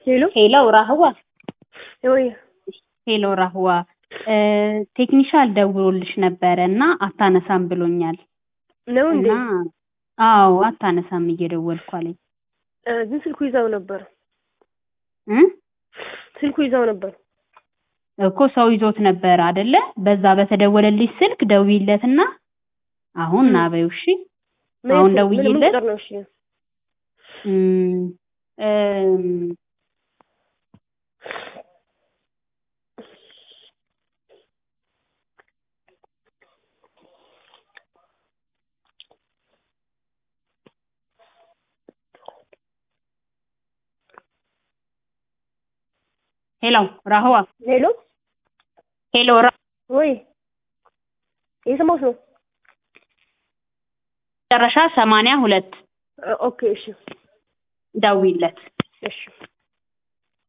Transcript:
ሄሎ ሄሎ ራህዋ ወይ ሄሎ ራህዋ ቴክኒሻል ደውሎልሽ ነበረ እና አታነሳም ብሎኛል ነው እንዴ? እና አዎ አታነሳም እየደወልኩ አለኝ እ ግን ስልኩ ይዛው ነበር። እ ስልኩ ይዛው ነበር። እኮ ሰው ይዞት ነበር አደለ? በዛ በተደወለልሽ ስልክ ደውይለትና አሁን ና በይው እሺ። ምን አሁን ምን- ምን ደውዬለት ቁጥር ነው? እሺ እም፣ እም፣ ሄሎ ራህዋ ሄሎ ሄሎ ራ ወይ የሰማሁት ነው። መጨረሻ ሰማንያ ሁለት እ ኦኬ እሺ ደውይለት እሺ